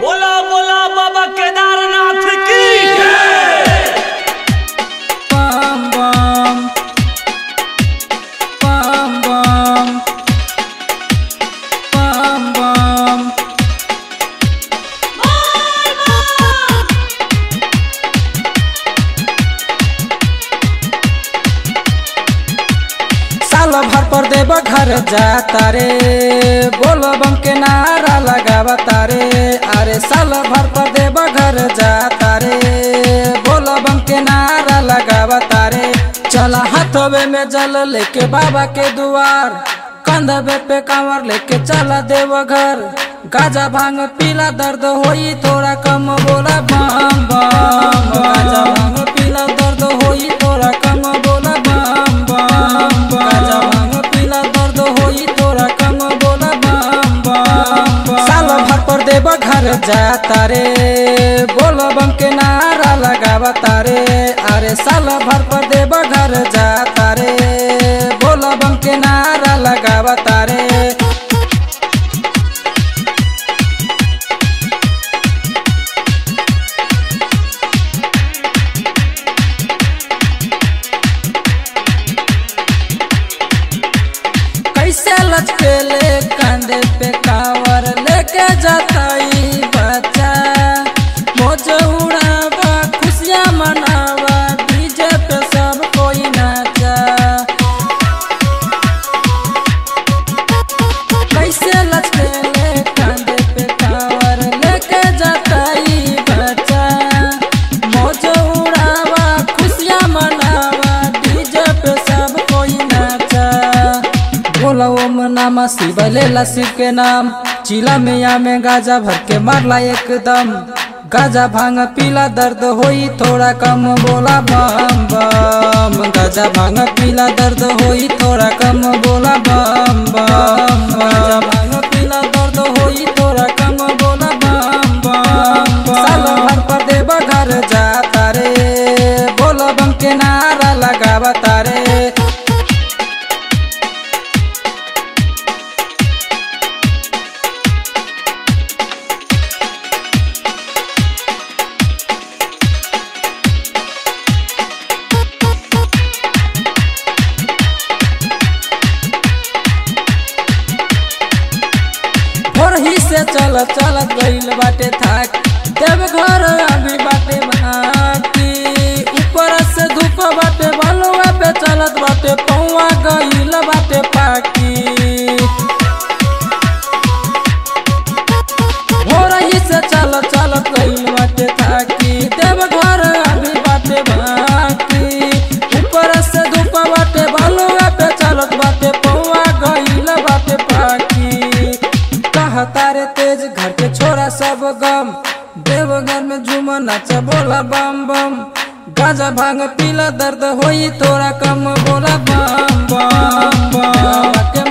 बोला बोला बाबा केदारनाथ की bum bum bum bum bum bum साल भर पर देव घर जाता रे बोलो बम के नारा लगावता रे अरे साल भर पर देव घर जाता रे बोलो बम के नारा लगावता रे चला हाथवे में जल लेके बाबा के दुआर कंधवे पे कांवर लेके चला देव घर गाजा भांग पीला दर्द होई थोड़ा कम बोला बम बम गाजा भांग पीला दर्द होई थोड़ा कम बोला बम बम गाजा भांग पीला दर्द होई थोड़ा कम बोला बम बम साल भर पर देव घर जाता रे बोलो बम के नारा लगावता रे अरे साल भर पर देव घर जाता रे बोलो बम के नारा लगावता रे कैसे लचकेले कंधे पे कावर लेके जाता ई बच्चा मौज उड़ावा खुशियाँ मनावा डीजे पे सब कोई नाचा कैसे लचकेले कंधे पे कावर लेके जाता ई बच्चा मौज उड़ावा खुशियाँ मनावा डीजे पे सब कोई नाचा बोला ओम नामा शिव लेला शिव के नाम चिला में या में गाजा भर के मारला एकदम गाजा भांग पीला दर्द होई थोड़ा कम बोला बम बम गाजा भांग पीला दर्द होई थोड़ा कम बोला बम बम गाजा भांग पीला दर्द होई थोड़ा कम बोला बम बम साल भर पर देव घर जाता रे बोलो बम के नारा लगावता रे भोरही से चल चलत गईल बाटे थाक देव घर अभी बाटे बाकी ऊपर से धूप बाटे बलुआ पे चलत बाटे पौआ गईल बाटे पाकी भोरही से चल चलत गईल बाटे थाकी देव घर अभी बाटे बाकी ऊपर से धूप बाटे बलुआ पे चलत बाटे पौआ गईल बाटे पाकी कहता रे तेज घर के छोरा सब गम देवघर में झूम नाच बोला बम बम गाजा भांग पीला दर्द होई थोड़ा कम बोला बम बम बम के